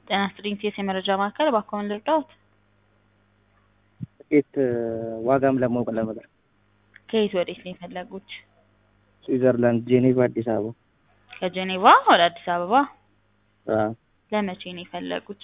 ጤና ይስጥልኝ ቴስ የመረጃ ማዕከል እባክዎን ልርዳዎት? ትኬት ዋጋም ለማወቅ ነበር። ከየት ወዴት ነው የፈለጉት? ስዊዘርላንድ ጄኔቫ፣ አዲስ አበባ። ከጄኔቫ ወደ አዲስ አበባ አዎ። ለመቼ ነው የፈለጉት?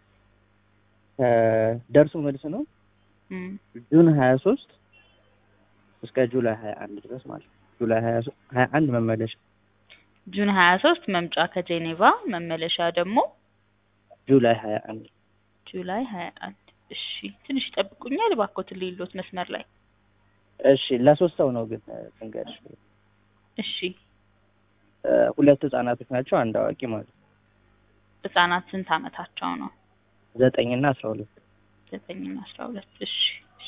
ደርሶ መልስ ነው እም፣ ጁን ሀያ ሶስት እስከ ጁላይ ሀያ አንድ ድረስ ማለት ነው። ጁላይ ሀያ ሀያ አንድ መመለሻ ጁን ሀያ ሶስት መምጫ ከጄኔቫ መመለሻ ደግሞ ጁላይ ሀያ አንድ ጁላይ ሀያ አንድ እሺ ትንሽ ይጠብቁኛል እባክዎትን ልይሎት መስመር ላይ እሺ ለሶስት ሰው ነው ግን ትንገርሽ እሺ ሁለት ህጻናቶች ናቸው አንድ አዋቂ ማለት ነው ህጻናት ስንት አመታቸው ነው ዘጠኝ እና አስራ ሁለት ዘጠኝና አስራ ሁለት እሺ እሺ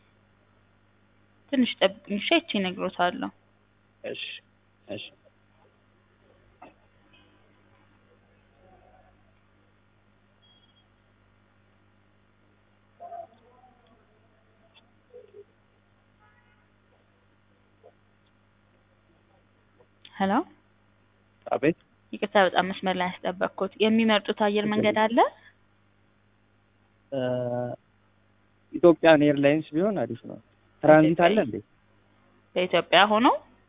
ትንሽ ጠብቁኝ እሺ አይቼ እነግሮታለሁ እሺ እሺ ሄሎ አቤት ይቅርታ በጣም መስመር ላይ ያስጠበቅኩት የሚመርጡት አየር መንገድ አለ ኢትዮጵያን ኤርላይንስ ቢሆን አሪፍ ነው ትራንዚት አለ እንዴ በኢትዮጵያ ሆኖ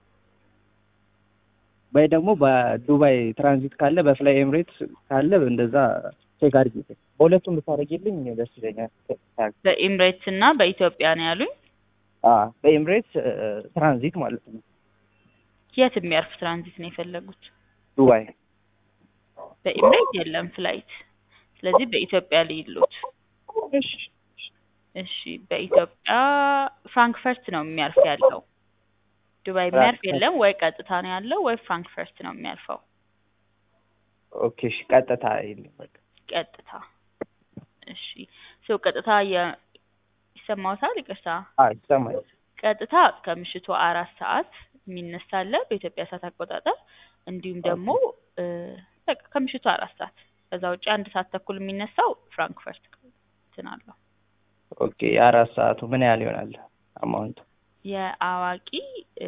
ወይ ደግሞ በዱባይ ትራንዚት ካለ በፍላይ ኤምሬትስ ካለ እንደዛ ቼክ አድርጊ በሁለቱም ብታደርጊልኝ ደስ ይለኛል በኤምሬትስ እና በኢትዮጵያ ነው ያሉኝ አዎ በኤምሬትስ ትራንዚት ማለት ነው የት የሚያርፍ ትራንዚት ነው የፈለጉት ዱባይ በኤምሬት የለም ፍላይት ስለዚህ በኢትዮጵያ ልይሎት እሺ እሺ በኢትዮጵያ ፍራንክፈርት ነው የሚያርፍ ያለው ዱባይ የሚያርፍ የለም ወይ ቀጥታ ነው ያለው ወይ ፍራንክፈርት ነው የሚያርፈው ኦኬ እሺ ቀጥታ የለም በቃ ቀጥታ እሺ ሰው ቀጥታ የ- ይሰማዎታል ይቅርታ አዎ ይሰማል ቀጥታ ከምሽቱ አራት ሰዓት የሚነሳለ በኢትዮጵያ ሰዓት አቆጣጠር እንዲሁም ደግሞ እ በቃ ከምሽቱ አራት ሰዓት ከዛ ውጭ አንድ ሰዓት ተኩል የሚነሳው ፍራንክፈርት እንትን አለው ኦኬ የአራት ሰዓቱ ምን ያህል ይሆናል አማውንቱ የአዋቂ እ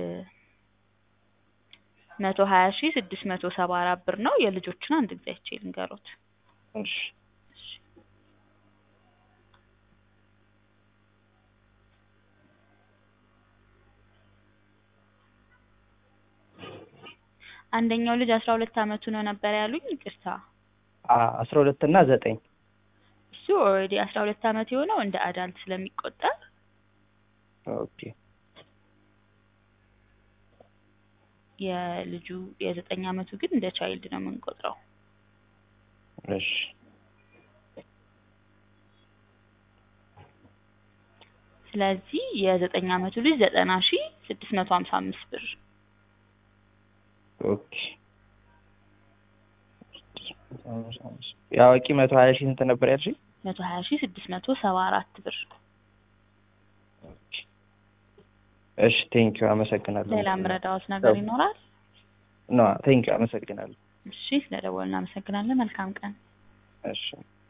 መቶ ሀያ ሺህ ስድስት መቶ ሰባ አራት ብር ነው የልጆችን አንድ ጊዜ አይቼ ልንገሮት እሺ አንደኛው ልጅ አስራ ሁለት አመቱ ነው ነበር ያሉኝ ይቅርታ አስራ ሁለት እና ዘጠኝ እሱ ኦልሬዲ አስራ ሁለት አመት የሆነው እንደ አዳልት ስለሚቆጠር ኦኬ የልጁ የዘጠኝ አመቱ ግን እንደ ቻይልድ ነው የምንቆጥረው እሺ ስለዚህ የዘጠኝ አመቱ ልጅ ዘጠና ሺ ስድስት መቶ ሀምሳ አምስት ብር ኦኬ የአዋቂ መቶ ሀያ ሺህ ስንት ነበር ያልሽኝ? መቶ ሀያ ሺ ስድስት መቶ ሰባ አራት ብር እሺ ቴንኪው አመሰግናለሁ። ሌላ ምረዳዎት ነገር ይኖራል? ኖ ቴንኪው አመሰግናለሁ። እሺ ስለደወልን እናመሰግናለን። መልካም ቀን። እሺ